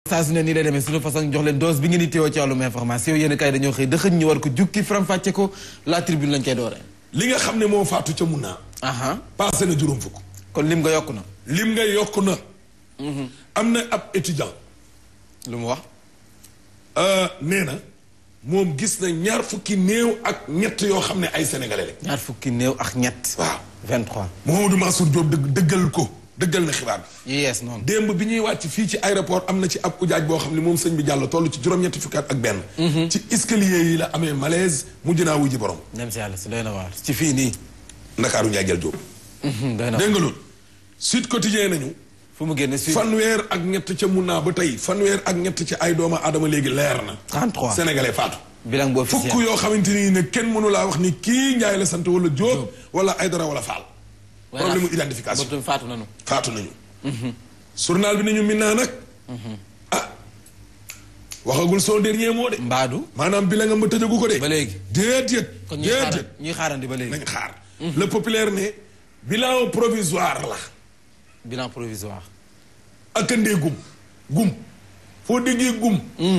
saa su ne nii lay demee suñu façon jox leen dose bi ngeen di teewoo ci wàllum information yéen kay dañoo xëy dëxëñ ñu war ko jukki faram-fàcce ko la tribune lañ koy dooree. li nga xam ne moo faatu ca mun naa. aha passé na juróom fukk. kon lim nga yokk na. lim nga yokk na. am na ab étudiant. lu mu wax. nee na moom gis na ñaar fukki néew ak ñett yoo xam ne ay sénégalais lañ. ñaar fukki néew ak ñett. waaw 23. Mouhamadou Mansour Diop dëgg dëggal ko dëggal na xibaar bi. yu yees noonu. démb bi ñuy wàcc fii ci aéroport am na ci ab ujaaj boo xam ne moom sëñ bi jàll toll ci juróom-ñetti fukki at ak benn. ci escalier yi la amee malaise mujj naa wuji borom. dem si yàlla si doy na waar ci fii nii. Ndakaaru Ndiaye jël Diop. doy na dégg nga loolu. Sud Quotidien nañu. fu mu génne si. fanweer ak ñett ca mun naa ba tey fanweer ak ñett ci ay doomu aadama léegi leer na. 33 sénégalais faatu. bilan bu officiel fukk yoo xamante ni ne kenn mënu laa wax ni kii Ndiaye la sant wala Diop wala Aydara wala Fall. problème mu identification boobu tamit faatu nañu. faatu nañu. journal bi nañu min naa nag. ah waxagul son dernier mot de. Mbaadu. maanaam bi la nga ma tëjagu ko de. ba léegi. déedéet. kon ñuy xaaran déedéet ñuy xaarandi ba léegi. nañ xaar. le populaire ne bilan provisoire la. bilan provisoire. ak a ndee gum. gum foo déggee gum.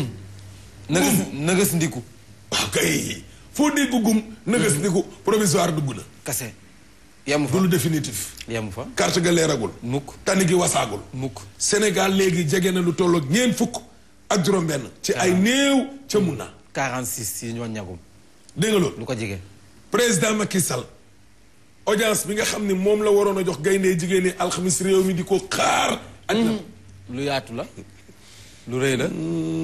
nëgës nëgës ndiku. waaw kay foo dégg gum. nëgës ni ko provisoire dugg na. kase. yemu fa du lu définitif. yemu fa. carte ga leeragul. mukk tani gi wasaagul. mukk. Sénégal léegi jege na lu toll ak ñeent fukk ak juróom-benn. ci ay néew ca mun na. 46 yi ñoo ñagum. dégg nga loolu. lu ko jege. président Macky Sall audience bi nga xam ne moom la waroon a jox gaynde jigéen ñi alxamis réew mi di ko xaar. ak na lu yaatu la. lu rëy la.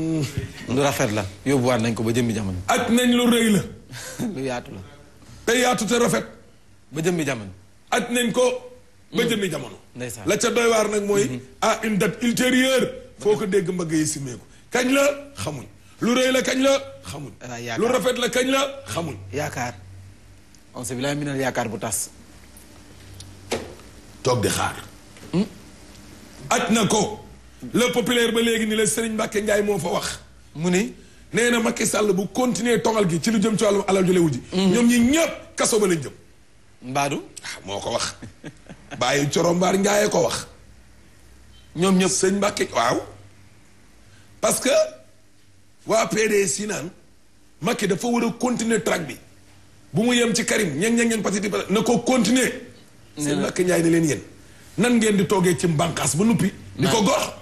lu rafet la. yóbbuwaat nañ ko ba jëmmi jamono. ak nañ lu rëy la. lu yaatu la. te yaatu te rafet. ba jëmmi jamono. ak nañ ko ba jëmmi jamono. ndeysaan. la ca doy waar nag mooy. à une date ultérieure. foo ko dégg mbagg yi simeeku kañ la xamuñ. lu rëy la kañ la xamuñ. Ah, yaakaar. lu rafet la kañ la xamuñ. yaakaar. on se bilaay minal yaakaar bu tas. toog di xaar. aj na ko. le populaire ba léegi ni la Serigne Mbacke Ndiaye moo fa wax. mu ni. nee na Macky Sall bu continuer tongal gi ci lu jëm ci wàllum alal ju lewu ji. ñoom ñi ñëpp kaso ba lañ jëm. Mbaadu. ah moo ko wax. bàyyi corombaar Ndiaye ko wax. ñoom ñëpp. sëñ Mbacke waaw. parce que waa PDS yi naan Macky dafa war a continuer track bi bu mu yem ci Karim ñeng ñeng ñeng patiti patati na ko continuer. sëñ Mbacke Ndiaye ne leen yéen nan ngeen di toogee ci mbànqaas ba nuppi. di ko gox.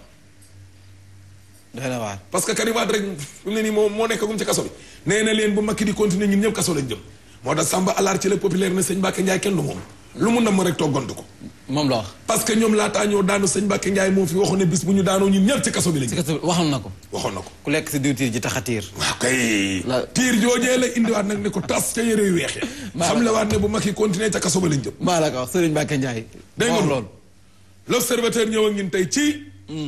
doy na waar. parce que Karim Wade rek fi mu ne nii moo moo nekkagum ci kaso bi nee na leen bu Macky di continuer ñun ñëpp kaso lañ jëm moo tax Samba Alaar ci la populaire ne sëñ Mbacke Ndiaye kenn du moom lu mu namm rek toggantu ko. moom la wax. parce que ñoom laataa ñoo daanu sëñ Mbacke Ndiaye moo fi waxoon ne bis bu ñu daanoo ñun ñëpp ci kaso bi lañ si jëm kat waxoon na ko. waxoon na ko. ku lekk si diwtiir ji tax a tiir. waaw kay. La- tiir joojee la indiwaat nag ne ko tas ca yére yu weex ya Maa xam la waat ne bu Macky continuer ca kaso ba lañ jëm. maa la ko wax Serigne Mbacke Ndiaye. dégg nga moo wax loolu. l'observateur ñëw ak ñun tey ci.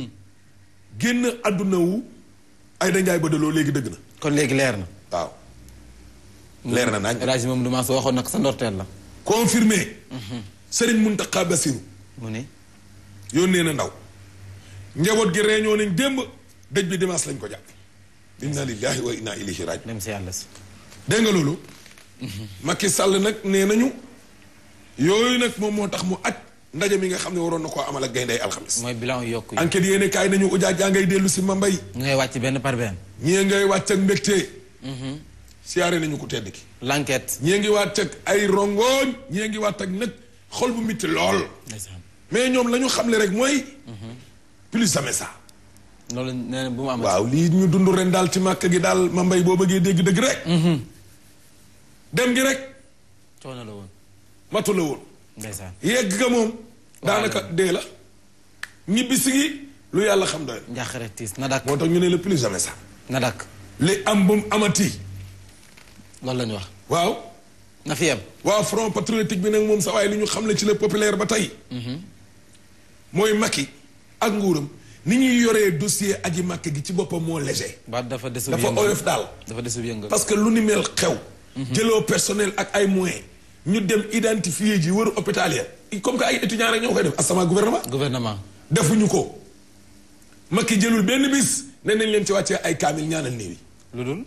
génn àdduna wu. Aïda Ndiaye Badaloo léegi dëgg na. kon léegi leer na. waaw. leer na nañ. El Hadj moom du ma soo waxoon nag sa ndorteel la. confirmé. Serigne Mountakha Bassirou. mu ni. yónnee na ndaw. njaboot gi réunion nañ démb dëj bi dimanche lañ ko jàpp. inna lillahi wa inna ilayhi raji. dem si yàlla si. dégg nga loolu. Macky Sall nag nee nañu. yooyu nag moom moo tax mu aj ndaje mi nga xam ne waroon na koo amal ak gayndey alxamis. mooy bilan yu yokk yi. enquête yéene kaay nañu ujaaj jaa ngay dellu si ma mbay. ñu ngay wàcc benn par benn. ñii ngay wàcc ak mbégte. siyaare nañu ko tedd ki. l'enquête. ñii ngi wàcc ak ay rongoñ ñii ngi wàcc ak nag xol bu mitti lool. ndeysaan. mais ñoom la ñu xamle rek mooy. plus jamais ça. loolu nee na bu mu amati. waaw lii ñu dund ren daal ci màkk gi daal ma mbay boo bëggee dégg dëgg rek. dem gi rek coono la woon. matu la woon. ndeysaan. yegg ga moom. daanaka dee la. ñibbisi gi lu yàlla xam doy. njaaxare tiis na dakk moo tax ñu ne le plus jamais ça. na dakk li am bu mu amati. loolu la ñu wax. waaw. na fi yem. waa front patriotique bi nag moom sa waaye li ñu xam ne ci le populaire ba tey. mooy Macky ak nguuram ni ñuy yoree dossier aji Macky gi ci boppam moo léger. ba dafa desu dafa oyof daal. dafa desu yëngal. parce que lu ni mel xew. jëloo personnel ak ay moyens. ñu dem identifier ji wër hôpital ya comme que ay étudiants rek ñoo koy def asama gouvernement. gouvernement. defuñu ko. Macky jëlul benn bis ne nañ leen ci wàccee ay kaamil ñaanal néew yi. lu dul.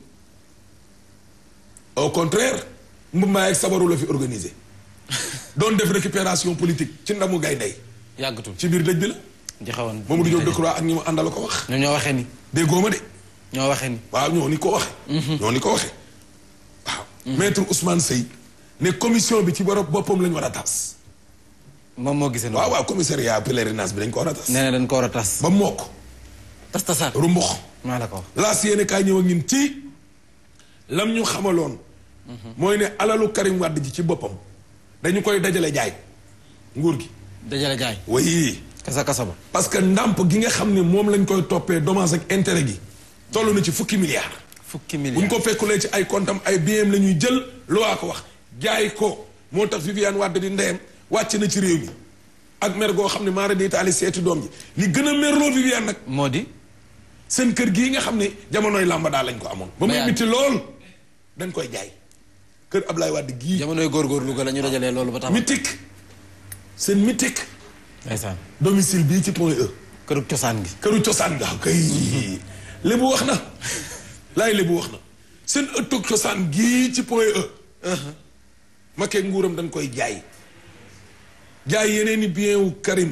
au contraire mbumbaay ak sabaru la fi organisé. doon def récupération politique ci ndamu gaynde yàggatul ci biir dëj bi la. joxewoon Mamadou Diop Decroix ak ñi mu àndal ko wax ñoom ñoo waxee ni déggoo ma de ñoo waxee ni waaw ñoo ni ko waxe ñoo ni ko waxe waaw maître Ousmane Seye ne commission bi ci borom boppam lañ war a tas moom moo gisee noonu waaw waaw commissariat pèlerinage bi dañ ko war a tas nee na dañ ko war a tas ba mokk tas tasaar rumbux maa la ko wax laas yéene kaay ñëw ak ñun ci lam ñu xamaloon mooy ne alalu Karim Wade ji ci boppam dañu koy dajale jaay nguur gi dajale jaay way kasa kasa ba parce que ndàmp gi nga xam ne moom lañ koy toppee dommage ak intérêt gi toll na ci fukki milliards fukki bu ñu milliards ko fekkulee ci ay comptam ay biens la ñuy jël loo ko wax jaay ko moo tax Viviane Wade di ndeyam wàcc na ci réew mi ak mer goo xam ne maara di taali seeti doom ji li gën a merloo Viviane nag moo di seen kër gii nga xam ne jamonoy làmba daal lañ ko amoon ba muy Mayane. mitti lool dañ koy jaay kër Ablaye Wade gii jamonoy góorgóorlu ga la ñu dajalee loolu ba tax mythique seen mythique ndeysaan domicile bii ci point E kërug cosaan gi këru cosaan nga kay lébu wax na laay lébu wax na seen ëttug cosaan gii ci point E Macky ak nguuram dañ koy jaay jaay yeneen i bien wu Karim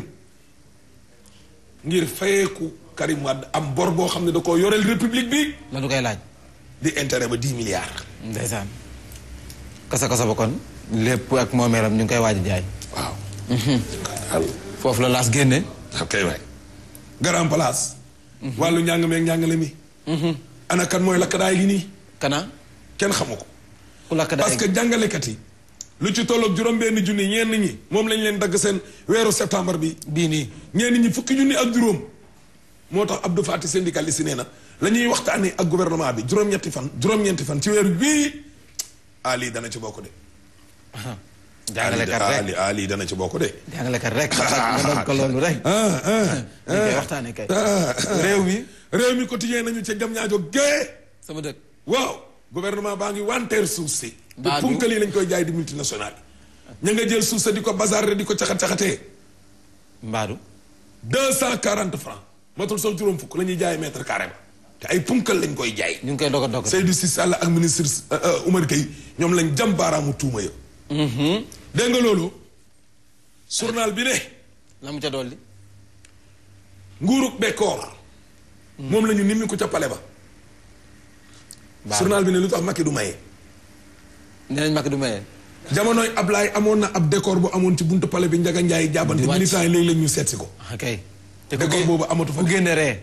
ngir fayeeku Karim Wade am bor boo xam ne da koo yoreel république bi la du koy laaj di intérêt ba 10 milliards ndeysaan kasa kasa ba kon lépp ak moomeelam ñu ngi koy waaj a jaay waaw foofu la laas génne ok waay grand place wàllu njàng meeg njàngale mi ana kan mooy lakkadaay gi nii kana kenn xamu ko ku lakk daay parce que jàngalekat yi lu ci tolloog juróom-benn junni ñenn ñi moom lañ leen dagg seen weeru septembre bi bii nii ñenn ñi fukki junni ak juróom moo tax Abdou Fati syndicaliste yi nee na la ñuy waxtaanee ak gouvernement bi juróom-ñetti fan juróom-ñeenti fan ci weeru bii ah lii dana ci bokk de. jàngalekat ah rek lii ah lii dana ci bokk de. jàngalekat rek nga doon ko loolu rek ah ah ñu koy waxtaane kay réew mi réew mi quotidien nañu ca jam ñaajo gée sama dëkk waaw gouvernement baa ngi wanteer suuf si. te Baa du- punkal yi lañ koy jaay di multinationale yi. ña nga jël suuf sa di ko bazarre di ko caxat caxatee. mbaadu deux cent quarante francs matul sax juróom fukk la ñuy jaay mètre carré ba te ay punkal lañ koy jaay. ñu ngi koy doog a doog Seydou Cissé Sall ak ministre euh, euh, Oumar Gueye ñoom lañ jam baaraamu tuuma ya. dégg nga loolu. journal bi ne la mu ca dolli nguurug bekkoor. moom la ñu nimmi ko ca pale ba. baax journal bi ne lu tax Macky du maye. nee nañ mag du maye jamonoy Ablaye amoon na ab décor bu amoon ci buntu pale bi Njaga Njaay jaabante Di wàcc. militants yi léegi la ñu seet si ko. ok te ku décor gé- boobu amatu fa. ku génne ree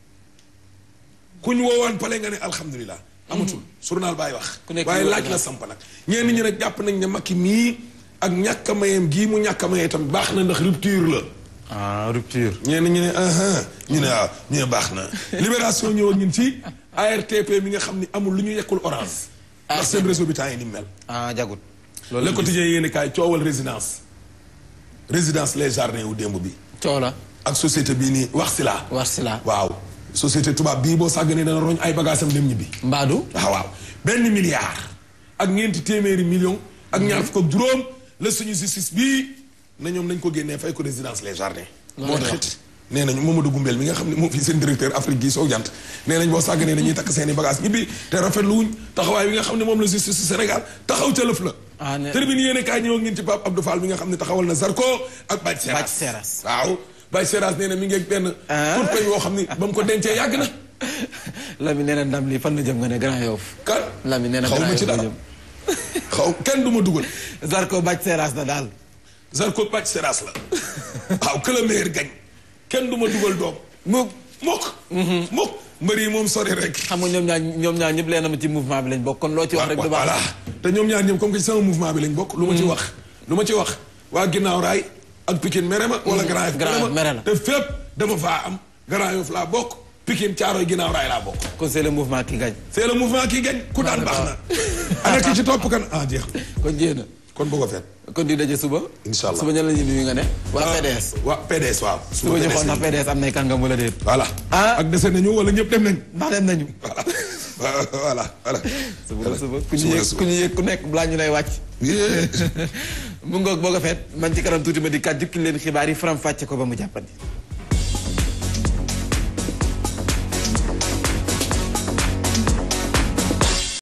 ku ñu woowaan pale nga ne alhamdulilah. amatul journal baay wax. Ku nekk waaye yow laaj ak la samp nag. ñenn ñi nag jàpp nañ ne Macky mii ak ñàkk a mayeem gii mu ñàkk a maye itam baax na ndax rupture la. ah rupture ñenn ñi ne ah ñu ne waaw ñu ne baax na. libération ñëw ak ñun ci ARTP mi nga xam ni amul lu ñu yekkul orange. ndax seen réseau bi temps yi ni mu mel. ah jagut le loolu quotidien yéen kaay coowal résidence. résidence les jardins wu démb bi. coow la ak société bii nii wax si laa. war si la waaw société tubaab bii boo sàgganee dana roñ ay bagages am dem ñibbi. mbaadu waaw waaw benn milliard ak ñeenti téeméeri million ak ñaar fukk ak juróom la suñu justice bii na ñoom nañ ko génnee fay ko résidence les jardins. Loolu moo la taxit nee nañu Mamadou Gumbel mi nga xam ne moom fii seen directeur Afrique gii soo jant nee nañ boo sàgganee dañuy takk seen i bagages ñibbi te rafetlu wuñ taxawaay bi nga xam ne moom la justice su Sénégal taxaw ca lëf la. Ah, ne- tribune yéene kaay ñëw ngeen ci Pape Abdou Fall mi nga xam ne taxawal na Zarko ak Bathie Seras. Bathie Seras. waaw Bathie Seras nee na mi ngi ak benn. Ah. tur peñ woo xam ni ba mu ko dencee yàgg na. Lami nee na ndam lii fan la jëm nga ne Grand Yoff kan Lami nee na xaw ma Grand ci Yoff la dara jëm xaw kenn du ma dugal. Zarko bàcc seeraas na daal Zarko Bathie Seras la waaw que le meilleur gagne kenn du ma dugal doom mu mokk mokk mbër yi moom sori rek xam nga ñoom ñaar ñoom ñaar ñëpp leen na ma ci mouvement bi lañ bokk kon loo ci wax rek du voilà baax te ñoom ñaar ñoom comme que ci sama mouvement bi lañ bokk lu ma ci wax lu ma ci wax waa ginnaaw raay ak Pikine mere ma wala Grand Yoff Grand Yoff mere la. te fépp dama faa am Grand Yoff laa bokk Pikine Caaroy ginnaaw raay laa bokk kon c'est le mouvement qui gagne c'est le mouvement qui gagne ku daan baax na ana ki ci topp kan ah jeex na kon jéena kon bu ko fet kon di daje suba Incha allah. suba ñan la ñuy nuyu nga ne waa PDS waa PDS waaw suba ñu xool ndax PDS am nay kàngam wala déet voilà Ah. ak dese nañu wala ñëpp dem nañ ndax dem nañu voilà voilà voilà suba la suba ku ñu Suba la yëg suba. ku ñu yëg ku nekk balaa ñu lay wàcc Yeah. mu ngoog boo ko feet man ci kanam tuuti ma di kat jukki leen xibaar yi faram fàcce ko ba mu jàppandi